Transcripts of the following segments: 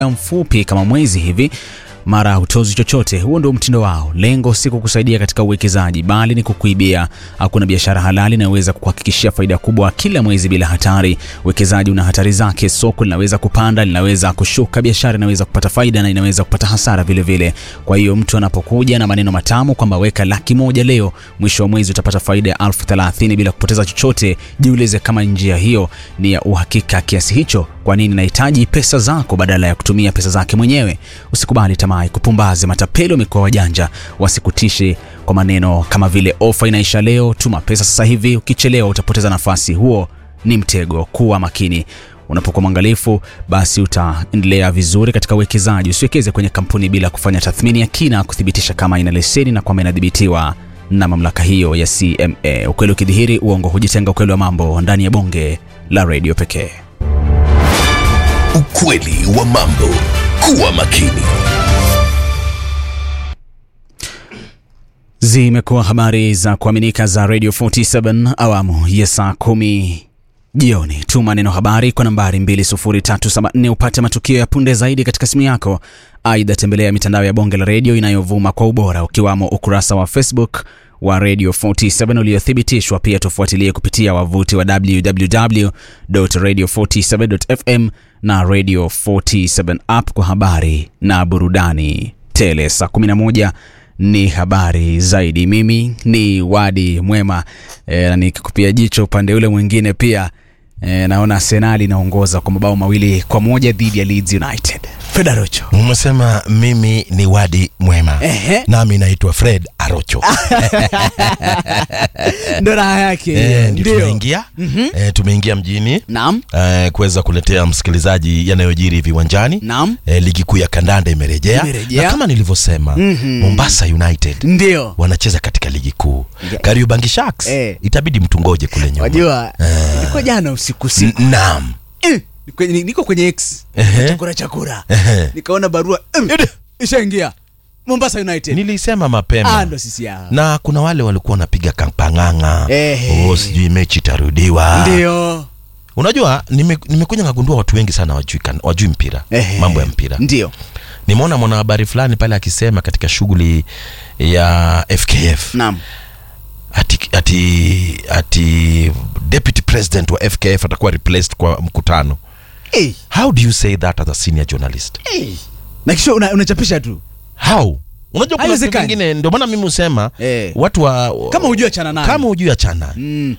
mfupi kama mwezi hivi mara hutozi chochote. Huo ndio mtindo wao. Lengo si kukusaidia katika uwekezaji, bali ni kukuibia. Hakuna biashara halali inayoweza kukuhakikishia faida kubwa kila mwezi bila hatari. Uwekezaji una hatari zake. Soko linaweza kupanda, linaweza kushuka, biashara inaweza kupata faida na inaweza kupata hasara vile vile. Kwa hiyo mtu anapokuja na maneno matamu kwamba weka laki moja leo, mwisho wa mwezi utapata faida ya elfu thelathini bila kupoteza chochote, jiulize kama njia hiyo ni ya uhakika kiasi hicho. Kwa nini nahitaji pesa zako badala ya kutumia pesa zake mwenyewe? Usikubali tamaa kupumbaze. Matapeli wamekuwa wajanja, wasikutishe kwa maneno kama vile ofa inaisha leo, tuma pesa sasa hivi, ukichelewa utapoteza nafasi. Huo ni mtego. Kuwa makini. Unapokuwa mwangalifu, basi utaendelea vizuri katika uwekezaji. Usiwekeze kwenye kampuni bila kufanya tathmini ya kina kuthibitisha kama ina leseni na kwamba inadhibitiwa na mamlaka hiyo ya CMA. Ukweli ukidhihiri, uongo hujitenga. Ukweli wa mambo ndani ya bonge la redio pekee. Ukweli wa mambo. Kuwa makini. Zimekuwa habari za kuaminika za Radio 47 awamu ya saa kumi jioni. Tuma neno habari kwa nambari 20374 upate matukio ya punde zaidi katika simu yako. Aidha, tembelea mitandao ya bonge la redio inayovuma kwa ubora ukiwamo ukurasa wa Facebook wa Radio 47 uliothibitishwa. Pia tufuatilie kupitia wavuti wa www.radio47.fm na Radio 47 app kwa habari na burudani tele. Saa 11 ni habari zaidi. Mimi ni Wadi Mwema e, nikikupia jicho upande ule mwingine pia e, naona Arsenal inaongoza kwa mabao mawili kwa moja dhidi ya Leeds United. Fred Arocho. Umesema mimi ni Wadi Mwema. Ehe. Nami naitwa Fred Arocho. Ndo raha yake. Eh, ndio tumeingia eh, tumeingia mjini Naam. eh, kuweza kuletea msikilizaji yanayojiri viwanjani. Naam. Eh, ligi kuu ya kandanda imerejea Imerejea. na kama nilivyosema Mombasa United Ndio. wanacheza katika ligi kuu. Kariobangi Sharks Eh. itabidi mtu ngoje kule nyuma. Wajua, nilikuwa jana usiku usiku. N- Naam. Eh, kwenye- niko kwenye X Ehe. chakura chakura Ehe. nikaona barua em, Ede. ishaingia Mombasa United. Nilisema Ah, mapema ndo sisi hao. na kuna wale walikuwa wanapiga kampang'ang'a Ehe. oh, sijui mechi itarudiwa Ndio. unajua nime- nimekuja ngagundua watu wengi sana wajui, kan- wajui mpira Ehe. mambo ya mpira Ndio. nimeona mwanahabari fulani pale akisema katika shughuli ya fkf Naam. ati, ati, ati deputy president wa fkf atakuwa replaced kwa mkutano Eh, how do you say that as a senior journalist eh. Na kisha una- unachapisha tu. how unajua kuna vitu Haiwezekani. vingine ndio maana mimi husema Eh. watu wa Kama hujui achana nayo. kama hujui achana Mm,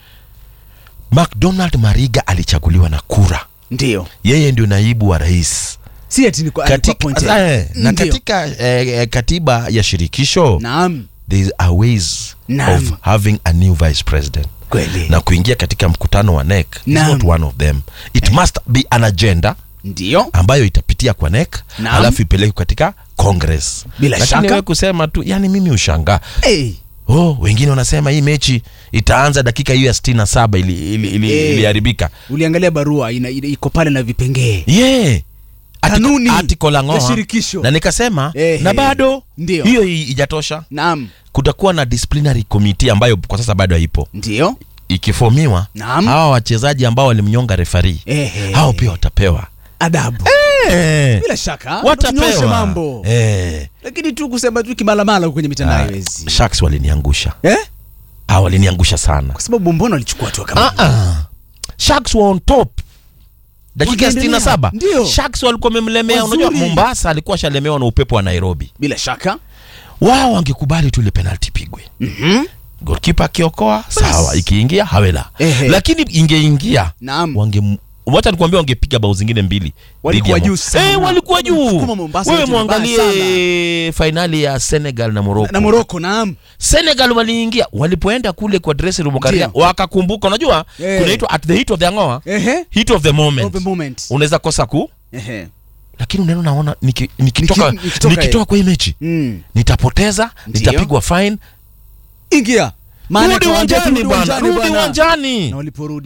mcdonald mariga alichaguliwa na kura ndio. yeye ndio naibu wa rais Si ati niko katika, appointed. eh, na Ndio. katika eh, eh, katiba ya shirikisho Naam. there is a ways Naam. of having a new vice president Kweli. na kuingia katika mkutano wa NEC is Naam. not one of them it must be an agenda Ndio. ambayo itapitia kwa NEC Naam. alafu ipelekwe katika congress Bila lakini shaka. wewe kusema tu yani mimi ushangaa Eh. oh wengine wanasema hii mechi itaanza dakika hiyo ya sitini na saba ili, ili, ili, Eh. iliharibika Uliangalia barua ina, ina, iko pale na vipengee. yeah. Kanuni atiko la ya ng'oa shirikisho. na nikasema Ehe. na bado Ndio. hiyo i- ijatosha Naam. kutakuwa na disciplinary committee ambayo kwa sasa bado haipo Ndio. ikifomiwa Naam. hawa wachezaji ambao walimnyonga refari Ehe. hao pia watapewa Adabu. Eh, Bila shaka. Tunyoshe watapewa mambo. Eh, Lakini tu kusema tu kimalamala kwenye mitandao ah, haiwezi. Sharks waliniangusha Eh? ah, waliniangusha sana Kwa sababu mbona walichukua tu kama ah, ah. Sharks were on top dakika ya Wakaendelea. 67 Ndio. Sharks walikuwa wamemlemea Wazuri. unajua Mombasa alikuwa shalemewa na upepo wa Nairobi bila shaka. wao wangekubali tu ile penalti pigwe Mhm. golkipa akiokoa sawa ikiingia hawela Ehe. lakini ingeingia Naam. wange wacha nikwambia wangepiga bao zingine mbili Walikuwa dhidi ya juu Mo- sana. eh, walikuwa juu Wamesukuma Mombasa wewe yote vibaya mwangalie fainali ya Senegal na Morocco Na Morocco naam. Senegal waliingia walipoenda kule kwa dressing room karia Ndio. wakakumbuka unajua Eh. kunaitwa at the heat of the ngoa Ehe. heat of the moment Of the moment. unaweza kosa ku Ehe. lakini unaona naona niki- nikitoka Niki- nikitoka, nikitoka eh. kwa hii mechi Mm. nitapoteza Ndio. nitapigwa fine Ingia. Maana rudi kawaambia tu uwanjani bwana uwanjani rudi bwana. uwanjani Na waliporudi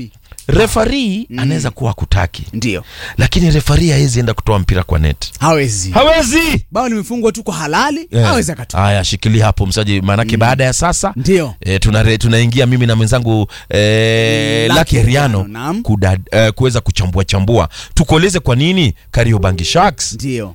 refari anaweza kuwa kutaki ndio lakini refari hawezi enda kutoa mpira kwa net hawezi hawezi bao limefungwa tu kwa halali Eh. hawezi akatoa haya shikilia hapo msaji maanake baada ya sasa ndio e, tunare- tunaingia mimi na mwenzangu e, Lucky Lucky Heriano Heriano, naam. kuda- eh, kuweza kuchambua chambua tukueleze kwa nini Kariobangi Sharks ndio